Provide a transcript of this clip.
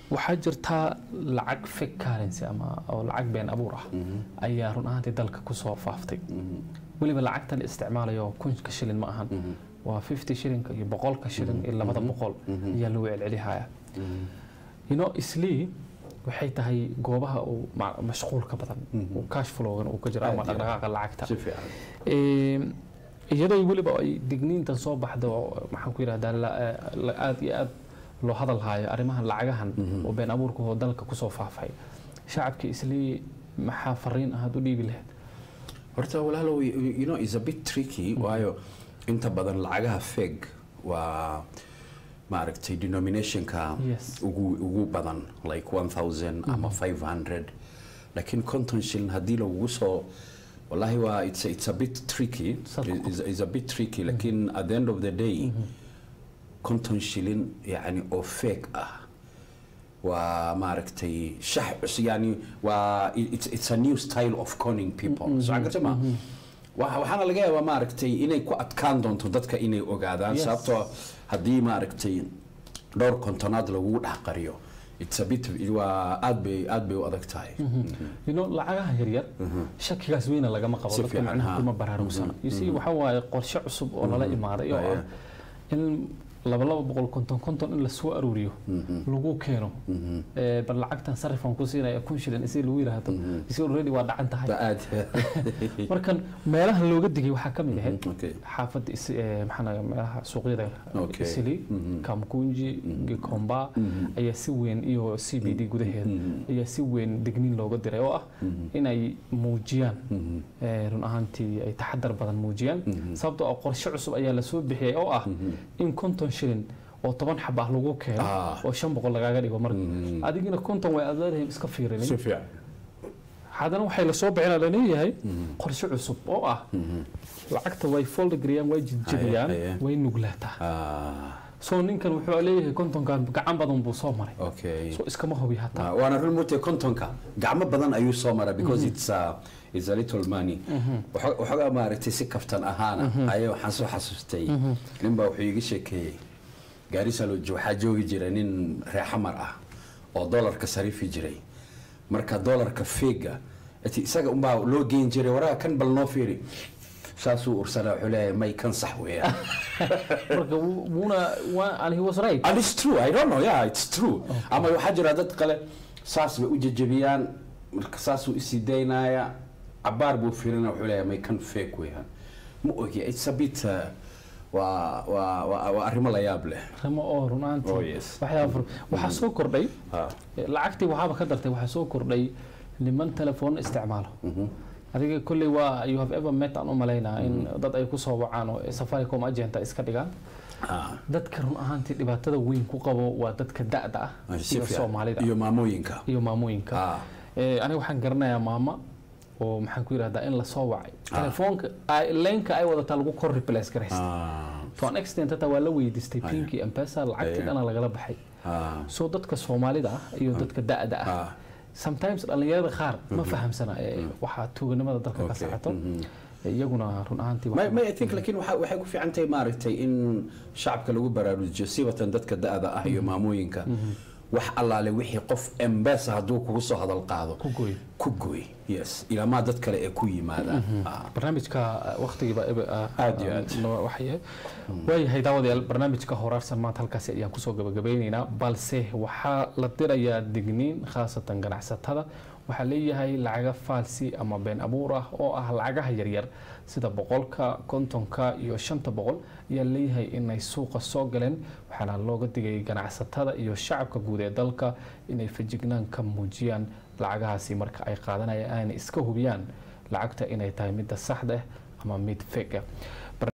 waxaa jirtaa lacag fake currency ama oo lacag been abuur ah ayaa run ahaantii dalka kusoo faaftay weliba lacagtan isticmaalayo kunka shilin ma ahan waa 50 shilinka iyo boqolka shilin iyo labada boqol ayaa lagu celcelihaya you know islii waxay tahay goobaha uu ma- mashquulka badan uu cash flowgan uu ka jiro ama Aad iyo aad. dhaqdhaqaaqa lacagta si fiican Ee, iyadoo weliba ay digniintan soo baxdo maxaan ku yidhahdaa la- la- aad iyo aad loo hadal haayo arrimahan lacagahan oo been abuurka oo dalka kusoo faafay shacabka islii maxaa fariin ahaad u dhiibi lahayd horta walaalow you you know is a bit tricky waayo inta badan lacagaha feg waa maaragtay denominationka Yes. ugu ugu badan like 1000 ama 500 laakiin konton shilin haddii lagugu soo wallahi waa it's a, it's a bit tricky Sadko. is, is a bit tricky laakiin at the end of the day konton shilin yani oo fake ah waa maaragtay shax cus yani waa it's, it's a new style of conning people so garta ma Waxa- waxaana laga yaabaa maaragtay inay ku adkaan doonto dadka inay ogaadaan Yes. sababtoo haddii maaragtay dhowr kontonaad lagugu dhex qariyo it's a bit waa aad bay aad bay u adag tahay you know lacagaha yaryar shakigaas weyna lagama qabo Si dadka fiican, macnaha ha. kuma baraarugsana you see waxa waaye qorshe cusub oo lala imaaday oo ah in laba laba boqol konton konton in lasoo aruuriyo lagu keeno Ee, bal lacagtan sarifan ku siinaya kun shilin isi lagu yidhaahdo isi already waa dhacan tahay Ba aad markan meelaha looga digay waxaa ka mid ahayd okay xaafadda is ee, maxaa la yidhahdaa, meelaha suuqyada Okay. isili kamkunji gikomba ayaa si weyn iyo c b d gudaheeda ayaa si weyn digniin looga diray oo ah inay muujiyaan ee, run ahaantii ay taxadar badan muujiyaan sababtoo ah qorshe cusub ayaa lasoo bixiyay oo ah in konton shilin oo toban xab ah lagu keeno Ah. oo shan boqol lagaaga dhigo marka adigina konton way aad leedahay iska fiirinin si fiican haddana waxay lasoo bixinaa laleeyahay qorshe cusub oo ah lacagta way foldagriyaan way jijibiyaan Aye, aye. way nuglaataa ah soo ninkan wuxuu leeyahay kontonkan gacan badan buu soo maray okay soo iskama hubi hataa Ah, waana run murtay kontonka gacmo badan ayuu soo mara because it's a, it's a little money Waxo- waxoogaa maaragtay si kaftan ahaana ayaa waxaan soo xasuustay ninbaa wuxuu iga sheekeeyey gaarisa loo jo- waxaa joogi jira nin reexamar ah oo dolarka sarifi jiray marka dolarka feega ati isaga unbaa loo geyn jiray waraga kan bal noo fiiri saasuu ursanaa wuxuu leeyahay may kan sax weeyaan marka wuu- wuuna waa and he was right and it's true i don't know yeah it's true ama waxaa jira dad kale saas bay u jajabiyaan marka saasuu isii daynaya cabaar buu fiirina wuxuu leeyahay may kan fake weeyaan ma ogi it's a bit uh, waa waa waa waa arrimo la yaab leh rimo oo run ahaantii Oh, yes. waxyaaba fur- waxaa soo kordhay Ha. lacagtii waxaaba ka dartay waxaa soo kordhay niman telefoon isticmaalo adiga kolley waa you have ever met aan u malaynaa in dad ay ku soo wacaan oo safaricom agenta iska dhigaan Ah, dadka run ahaantii dhibaatada weyn ku qabo waa dadka da'da ah si iyo fiican. soomaalida iyo maamooyinka iyo maamooyinka Ah. Eh, aniga waxaan garanayaa maama oo maxaan ku yidhahdaa in lasoo wacay telefoonka ay- leenka ay wadataa lagu kor replace garaysta Ah, to an extent hataa waa la weydiistay Aya. pinkii mpesa lacagtii Aya. dhana lagala baxay ah, so dadka soomaalida ah iyo dadka da'da ah ah. sometimes dhalinyarada qaar ma fahamsana eh, waxaa tuuganimada dalka ka Okay. socoto iyaguna run ahaantii may wax- may i think laakiin waxa- waxay ku fiican tahay maaragtay in shacabka lagu baraarujiyo sibatan dadka da'da ah iyo maamooyinka wax allaale wixii qof embesa hadduu kugu soo hadal qaado ku gooy ku gooy yes ilaamaa dad kale ee ku yimaadaan Ah. barnaamijka waqtigiiba Aad iyo aad. waxyahay waayahay daawadayaal barnaamijka horaarsan maanta halkaasi ayaan kusoo gabagabeyneynaa balse waxaa la dirayaa digniin khaasatan ganacsatada waxaa leeyahay lacaga faalsi ama been abuur ah oo ah lacagaha yaryar sida boqolka kontonka iyo shanta boqol ayaa leeyahay inay suuqa soo galeen waxaana looga digay ganacsatada iyo shacabka guud ee dalka inay fejignaan ka muujiyaan lacagahaasi marka ay qaadanayaan aanay iska hubiyaan lacagta inay tahay midda saxda ah ama mid fake ah